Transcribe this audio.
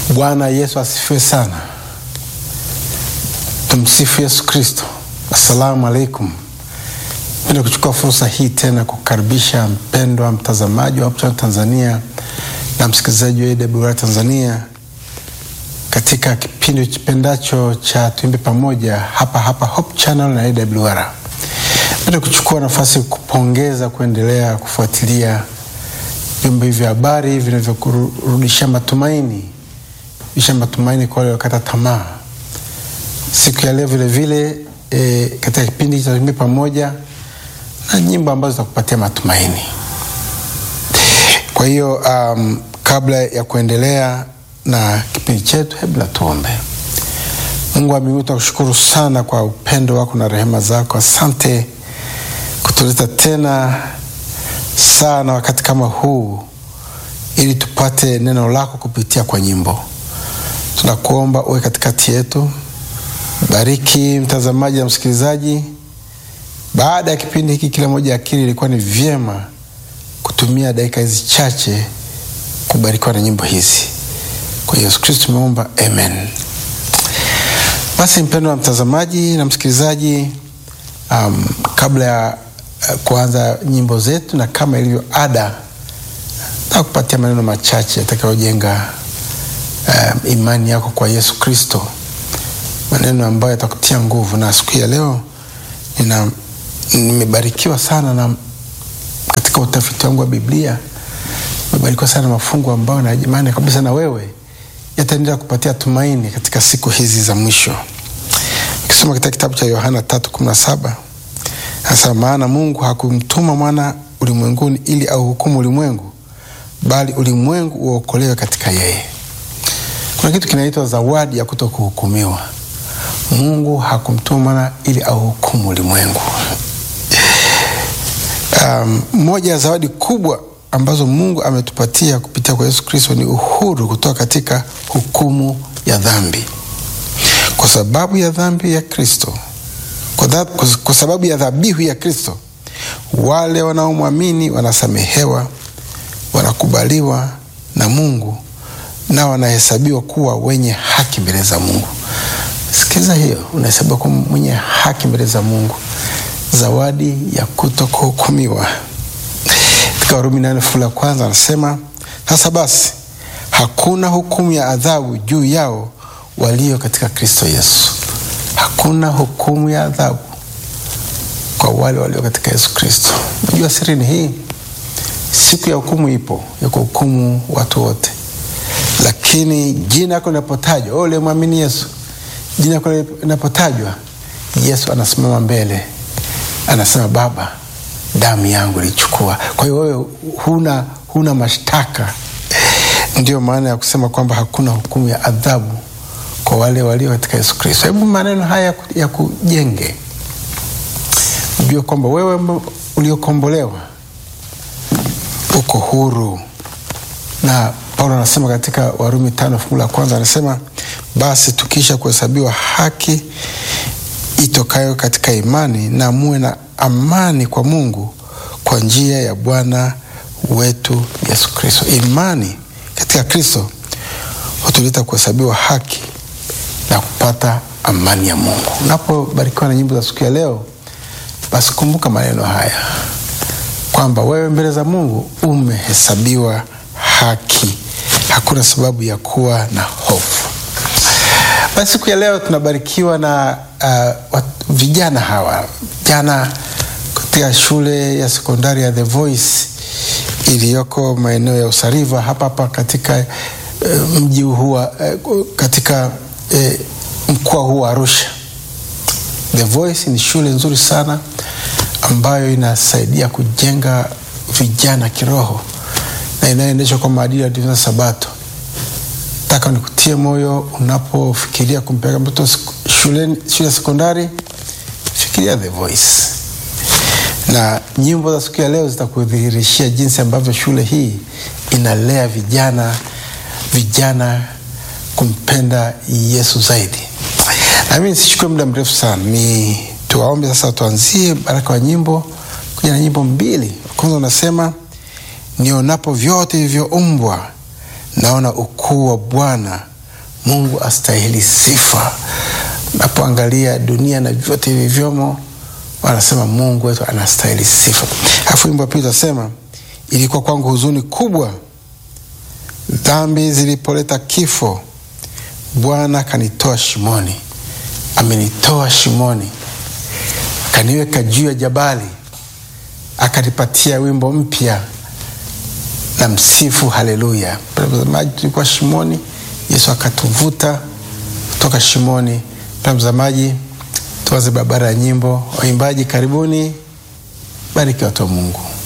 Bwana Yesu asifiwe sana. Tumsifu Yesu Kristo. Assalamu alaikum. Penda kuchukua fursa hii tena kukaribisha mpendwa mtazamaji wa Hope Channel Tanzania na msikilizaji wa AWR Tanzania katika kipindi kipendacho cha Tuimbe Pamoja hapa hapa Hope Channel na AWR. Penda kuchukua nafasi kupongeza kuendelea kufuatilia vyombo hivi vya habari vinavyokurudisha matumaini isha matumaini kwa wale wakata tamaa. Siku ya leo vile vile e, katika kipindi cha Tuimbe Pamoja na nyimbo ambazo zitakupatia matumaini. Kwa hiyo um, kabla ya kuendelea na kipindi chetu, hebu na tuombe. Mungu wa mbinguni, tunakushukuru sana kwa upendo wako na rehema zako. Asante kutuleta tena sana wakati kama huu ili tupate neno lako kupitia kwa nyimbo. Tunakuomba uwe katikati yetu, bariki mtazamaji na msikilizaji. Baada ya kipindi hiki, kila moja akili ilikuwa ni vyema kutumia dakika hizi chache kubarikiwa na nyimbo hizi. Kwa Yesu Kristo tumeomba, amen. Basi mpendo wa mtazamaji na msikilizaji, um, kabla ya uh, kuanza nyimbo zetu na kama ilivyo ada, na kupatia maneno machache yatakayojenga um, imani yako kwa Yesu Kristo, maneno ambayo yatakutia nguvu. Na siku ya leo nina nimebarikiwa sana na katika utafiti wangu wa Biblia nimebarikiwa sana na mafungu ambayo na imani kabisa na wewe yataendelea kupatia tumaini katika siku hizi za mwisho. Ukisoma katika kitabu cha Yohana tatu kumi na saba anasema, maana Mungu hakumtuma mwana ulimwenguni ili auhukumu ulimwengu, bali ulimwengu uokolewe katika yeye. Kuna kitu kinaitwa zawadi ya kuto kuhukumiwa. Mungu hakumtuma mwana ili auhukumu ulimwengu. Um, moja ya zawadi kubwa ambazo Mungu ametupatia kupitia kwa Yesu Kristo ni uhuru kutoka katika hukumu ya dhambi. Kwa sababu ya dhambi ya Kristo, kwa, kwa sababu ya dhabihu ya Kristo, wale wanaomwamini wanasamehewa, wanakubaliwa na Mungu na wanahesabiwa kuwa wenye haki mbele za Mungu. Sikiliza hiyo, unahesabiwa kuwa mwenye haki mbele za Mungu, zawadi ya kuto kuhukumiwa. Katika Warumi nane fungu la kwanza anasema, sasa basi hakuna hukumu ya adhabu juu yao walio katika Kristo Yesu. Hakuna hukumu ya adhabu kwa wale walio katika Yesu Kristo. Najua siri ni hii, siku ya hukumu ipo ya kuhukumu watu wote, lakini jina lako linapotajwa, wewe uliyemwamini Yesu, jina lako linapotajwa, Yesu anasimama mbele, anasema Baba, damu yangu ilichukua. Kwa hiyo wewe huna, huna mashtaka. Ndiyo maana ya kusema kwamba hakuna hukumu ya adhabu kwa wale walio katika Yesu Kristo. Hebu maneno haya ya kujenge, ujue kwamba wewe uliokombolewa uko huru, na Paulo anasema katika Warumi tano fungu la kwanza anasema, basi tukisha kuhesabiwa haki itokayo katika imani, na muwe na amani kwa Mungu kwa njia ya Bwana wetu Yesu Kristo. Imani katika Kristo hutuleta kuhesabiwa haki na kupata amani ya Mungu. Unapobarikiwa na nyimbo za siku ya leo, basi kumbuka maneno haya kwamba wewe mbele za Mungu umehesabiwa haki, hakuna sababu ya kuwa na hofu. Basi siku ya leo tunabarikiwa na uh, vijana hawa vijana katika shule ya sekondari ya The Voice iliyoko maeneo ya Usariva hapa hapa katika uh, mji huu uh, katika uh, mkoa huu wa Arusha. The Voice ni shule nzuri sana ambayo inasaidia kujenga vijana kiroho na inayoendeshwa kwa maadili ya Adventista Sabato. Nataka nikutie moyo unapofikiria kumpeleka mtoto shule ya sekondari, fikiria The Voice na nyimbo za siku ya leo zitakudhihirishia jinsi ambavyo shule hii inalea vijana vijana kumpenda Yesu zaidi. Nami nisichukue muda mrefu sana, ni tuwaombe sasa, tuanzie baraka wa nyimbo kuja na nyimbo mbili. Kwanza unasema nionapo vyote vilivyoumbwa naona ukuu wa Bwana Mungu astahili sifa. Napoangalia dunia na vyote vilivyomo, wanasema Mungu wetu anastahili sifa. Alafu wimbo wa pili utasema, ilikuwa kwangu huzuni kubwa dhambi zilipoleta kifo, Bwana akanitoa shimoni. Amenitoa shimoni, akaniweka juu ya jabali, akanipatia wimbo mpya na msifu haleluya. Mtazamaji, tulikuwa shimoni, Yesu akatuvuta kutoka shimoni. Mtazamaji, tuanze barabara ya nyimbo. Waimbaji karibuni, bariki watu wa Mungu.